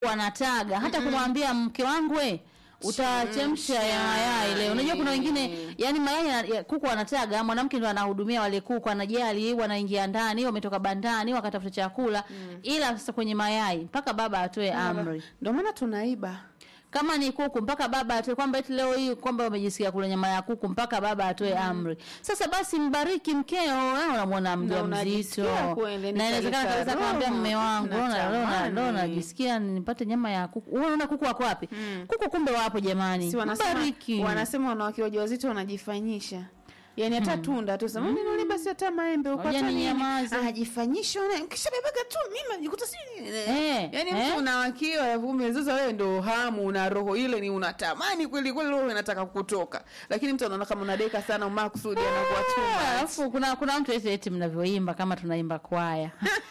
wanataga hata kumwambia mke wangu we utachemsha ya mayai leo. Unajua kuna wengine yani mayai ya- ya kuku wanataga, mwanamke ndo anahudumia wale kuku, anajali, wanaingia ndani, wametoka bandani, wakatafuta chakula. Ila sasa kwenye mayai mpaka baba atoe amri. Ndio maana tunaiba. Kama ni kuku mpaka baba atoe kwamba eti leo hii kwamba umejisikia kula nyama ya kuku mpaka baba atoe amri. Sasa basi mbariki mkeo, wewe unamwona mjamzito. unajisikia kweli, Na inawezekana nikaleta kabisa kumwambia roho, mume wangu, leo na- leo na- leo natamani. najisikia nipate nyama ya kuku. Wewe unaona kuku wako wapi? Kuku kumbe wapo jamani. Si wanasema Mbariki. wanasema wanawake wajawazito wanajifanyisha. Yaani hata tunda tu sema mimi mm. basi hata maembe uko Ngoja hata nini. ninyamaze. Anajifanyisha na kisha bebaga tu mimi najikuta si. Eh, Yaani eh. mtu unawakiwa ya vume sasa wewe ndo hamu una roho ile ni unatamani kweli kweli roho inataka kutoka. Lakini mtu anaona kama unadeka sana makusudi anakuwa tu. Ah, Alafu kuna kuna mtu eti eti mnavyoimba kama tunaimba kwaya.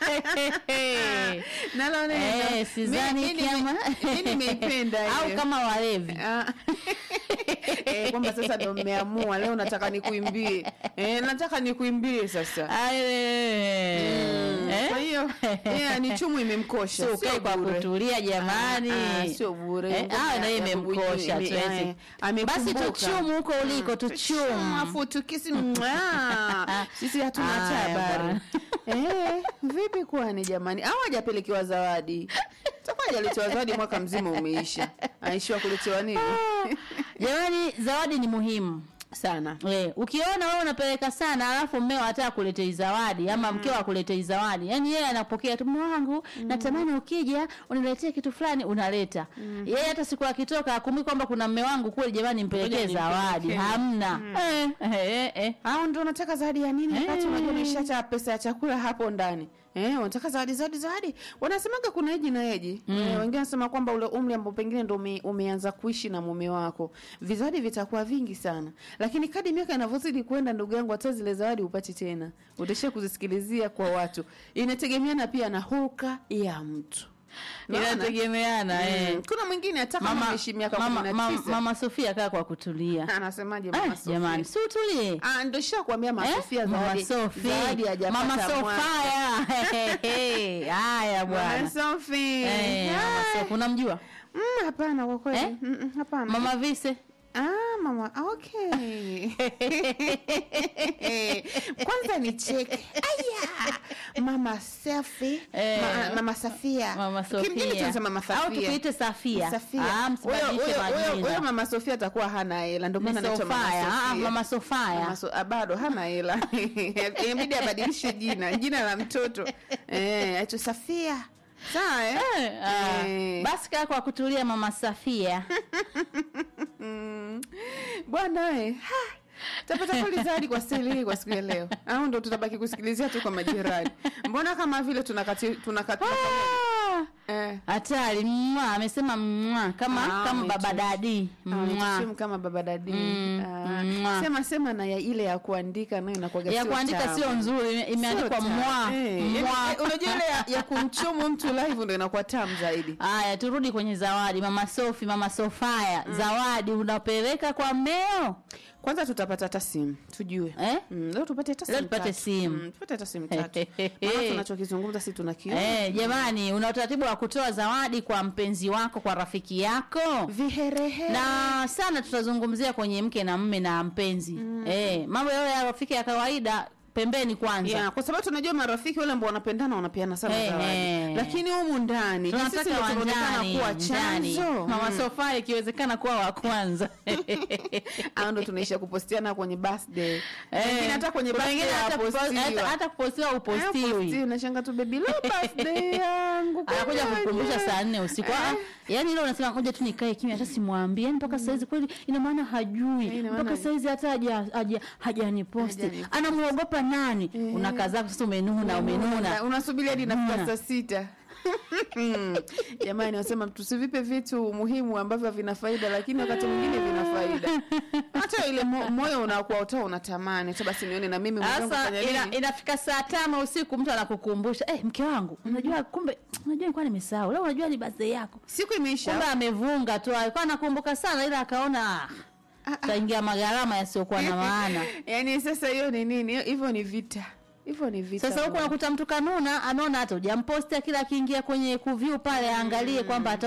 Nalo neno. Eh, sidhani Mimi- mimi- kama mimi nimeipenda au hiyo. kama walevi. Ah. eh, kwamba sasa ndo mmeamua leo nataka nikuimbie eh, nataka nikuimbie sasa Aye. Eh? kwa hiyo yeah, ni chumu imemkosha Sio ukae kwa bure. kutulia jamani. Ah, ah, sio bure. Eh, Ngoma ah, na ya imemkosha kubuyu, ime- tuwezi. eh, amekumbuka. Basi tuchumu huko uliko tuchumu. afu tukisi mwaa. sisi hatuna hata Haya, habari eh, vipi kwani jamani au hajapelekewa zawadi takuwa hajaletewa zawadi mwaka mzima umeisha aishiwa kuletewa nini Jamani, zawadi ni muhimu. sana We, ukiona wewe unapeleka sana alafu mmeo hata akuletei zawadi ama mkeo akuletei zawadi. Yaani yeye anapokea tu mume wangu natamani ukija uniletee kitu fulani unaleta. Yeye hata siku akitoka akumbuki kwamba kuna mme wangu kweli jamani nimpelekee Ngoja zawadi. nimpelekee. Hamna. Eh, eh, eh. au ndo unataka zawadi ya nini wakati Eh. unajua unaishacha pesa ya chakula hapo ndani Eh, unataka zawadi zawadi zawadi wanasemaga kuna eji na eji mm. eh, wengine wanasema kwamba ule umri ambao pengine ndo ume, umeanza kuishi na mume wako vizawadi vitakuwa vingi sana lakini kadi miaka inavyozidi kwenda ndugu yangu hata zile zawadi upati tena utaishia kuzisikilizia kwa watu inategemeana pia na hulka ya mtu Unaona? Inategemeana eh. Mm. kuna mwingine hata kama Mama, ameishi miaka mama, kumi na mama, tisa mama Sofia kaa kwa kutulia. anasemaje Ah, mama Sofia? jamani, si utulie. Ah, ndo shakwambia mama Eh? Sofia Mama zawadi Sofi. zawadi hajapata Mama mwaka. Sofia. Haya Mama bwana. Sofi. Eh, Mama Hai. Sofi unamjua? Mm, hapana kwa kweli. Eh? Mm, mm, hapana. Mama Vise. Ah, mama. Okay. Kwanza ni cheke. Aya. Mama Sofi. Eh. Ma, mama Safia. Mama Sofia. Kimjini tunasema mama Safia. Au tukuite Safia. Safia. Ah, Huyo msibadilishe huyo- huyo- majina. huyo mama Sofia atakuwa hana hela ndio Ni maana anaitwa mama Sofia. Ah, Sofia. Mama Sofia. Mama So- ah, bado hana hela inabidi abadilishe jina jina la mtoto eh, aitwe Safia sawa eh? Eh, ah, Eh. Basi kaa kwa kutulia Mama Safia. Mm. bwana we ha, tapata kweli zawadi kwa stili hii kwa siku ya leo au ndo tutabaki kusikilizia tu kwa majirani mbona kama vile tunakati tunakati Ah, eh. Hatari mwa amesema mwa kama Ah, kama ametu- baba dadi. Mwa. Ametusimu kama baba dadi Mm, Ah, mwa. sema sema na ya ile ya kuandika nayo inakuwaga Ya sio kuandika tamu. sio nzuri, ime- imeandikwa Sio tamu. mwa. Eh, Mwa. yaani, unajua ile ya, ya kumchumu mtu live ndo inakuwa tamu zaidi Haya, turudi kwenye zawadi. Mama Sofi, Mama Sofia, zawadi unapeleka kwa mmeo kwanza tutapata hata simu tujue eh? Mm, leo tupate hata Leo simu tupate tatu. simu. Mm, tupate hata simu tatu maana tunachokizungumza si tunakiona Eh, jamani, una utaratibu wa kutoa zawadi kwa mpenzi wako, kwa rafiki yako? viherehere na sana tutazungumzia kwenye mke na mme na mpenzi eh, mambo yao ya rafiki ya kawaida pembeni kwanza Yeah, kwa sababu tunajua marafiki wale ambao wanapendana wanapeana sana Eh, zawadi eh. lakini humu ndani ni sisi tunataka ndio wa tunaonekana ndani kuwa ndani. chanzo mama Mm. Sofia ikiwezekana kuwa wa kwanza au ndo tunaisha kupostiana kwenye birthday Eh, Wengine hata kwenye kuna wengine birthday hata kupo- hawapostiwa. hata- hata kupostiwa upostiwi Hapostiwi, unashanga tu baby leo birthday yangu anakuja kwenye kukumbusha wenyewe. saa nne usiku Eh. Ah, yaani ile unasema ngoja tu nikae kimya hata simwambie yani mpaka saizi kweli ina maana hajui ina maana- mpaka saizi hata haja- haja- hajaniposti Hajaniposti. anamuogopa nani unakaa zako sasa umenuna umenuna Una- unasubiri hadi inafika Una. saa sita jamani wasema tusivipe vitu muhimu ambavyo vina faida lakini wakati mwingine vina faida hata ile mo, moyo unakuwa utoa unatamani hata basi nione na mimi mwenzangu Sasa fanya ina, nini inafika saa tano usiku mtu anakukumbusha eh, mke wangu unajua kumbe unajua nilikuwa nimesahau leo unajua ni birthday yako siku imeisha kumbe amevunga tu alikuwa anakumbuka sana ila akaona ah, taingia magharama yasiyokuwa na maana yaani sasa hiyo ni nini hivyo ni vita hivyo ni vita sasa huku bwana. nakuta mtu kanuna ameona hata hujampostia kila akiingia kwenye kuview pale aangalie kwamba hata